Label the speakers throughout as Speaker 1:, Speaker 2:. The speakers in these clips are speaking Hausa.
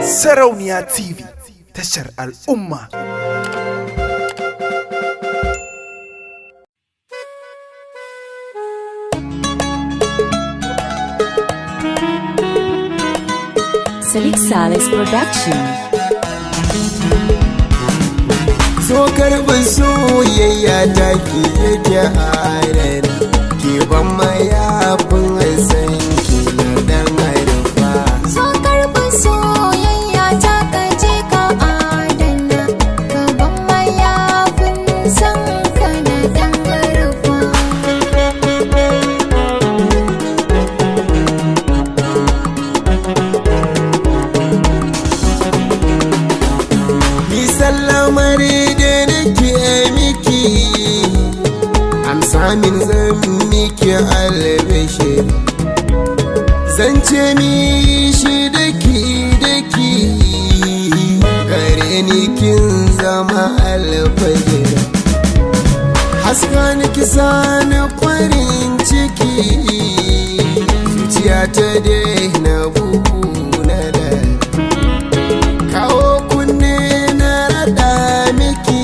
Speaker 1: Sarauniya TV tashar al'umma.
Speaker 2: Salik Salis Production.
Speaker 3: so karɓi soyayya ta ki yake harar ki ban mayafin san ki na dan harfa
Speaker 4: So karɓi soyayya ta kaje ka adana Gaban mayafin san ka na ɗan garfa
Speaker 3: ni sallamar da nake miki amsa min zan miki albishir zan ce mi shi daki daki gare ni kin zama alfajir haska ni kisa na farin ciki zuciya ta daina bugu na da kawo kunne na rada miki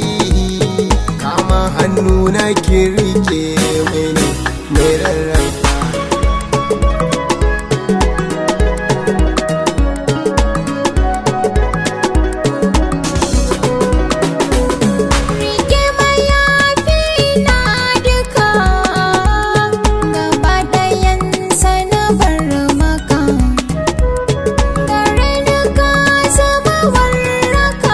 Speaker 3: kama hannu na kirke mini mai rarrafa
Speaker 4: Rike mayafi na duka Gaba ɗayansa na bar maka Gare ni ka zama warraka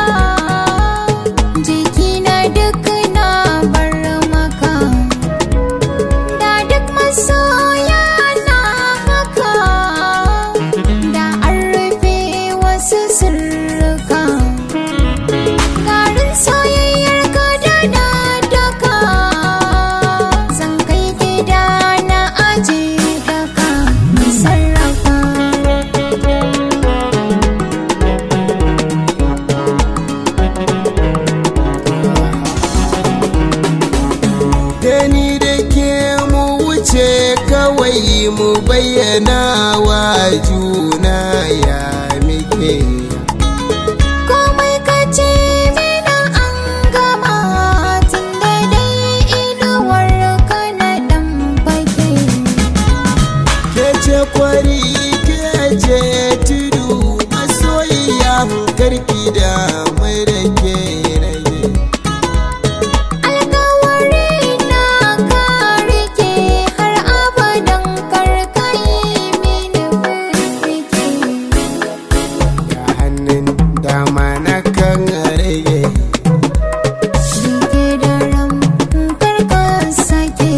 Speaker 4: Jiki na duk na bar maka Da duk masoya na haka Da an rufe wasu sirrika Garin soyayyar ka da na daka Zan kai gida na aje daka sarrafa
Speaker 3: da ni da ke mu wuce kawai mu bayyana wa juna ya muke
Speaker 4: Komai ka ce mina an gama Tun da dai inuwar ka na ɗan fage
Speaker 3: ke ce kwari ke ce tudu masoyiya karki da mai da ke rage
Speaker 4: Alkawari na ka rike har abadan karkai mini firfike
Speaker 3: da hannun dama na kan rage
Speaker 4: Rike da ram karka sake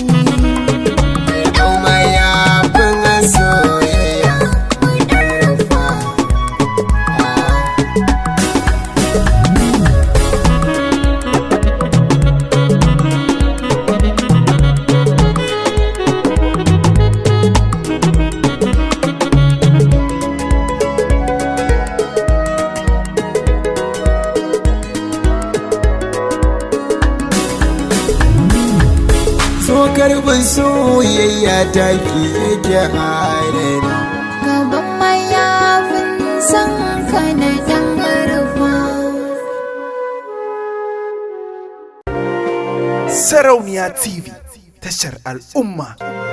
Speaker 3: Yau ma ya fin soyayya
Speaker 4: Rufa
Speaker 3: so karbin soyayya ta ki yake harar
Speaker 4: gaban mayafin san ka na dan rufa
Speaker 1: Sarauniya TV tashar al'umma.